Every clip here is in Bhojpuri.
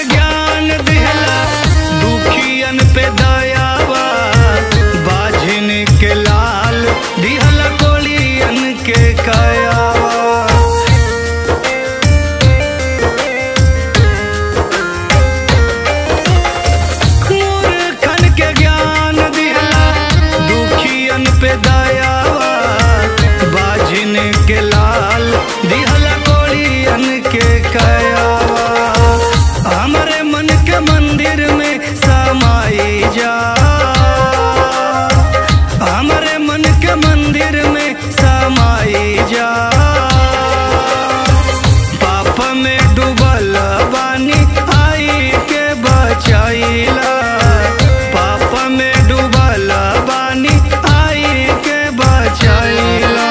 ज्ञान दिहला दुखियन पे दयावा बाझिन के लाल दिहला कोलियन के कायावा मूर्खन के ज्ञान दिहला दुखियन पे दयावा बाझिन के लाल दिहला कोलियन के कयावा हमरे मन के मंदिर में समाई जा हमरे मन के मंदिर में समाई जा पाप में डूबल बानी आई के बचाइला पाप में डूबल बानी आई के बचाइला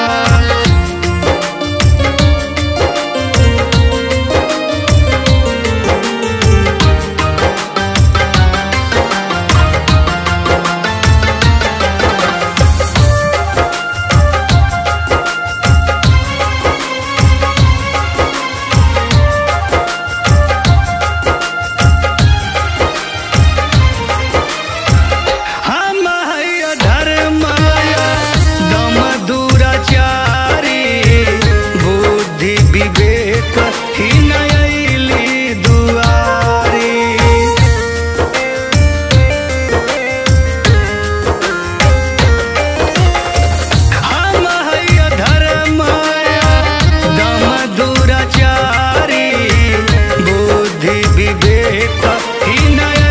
हम है धर्माया दम दुराचारी बुद्धि विवेक ही नयली दुआरी हम है धर्माया दम दुराचारी बुद्धि विवेक ही नया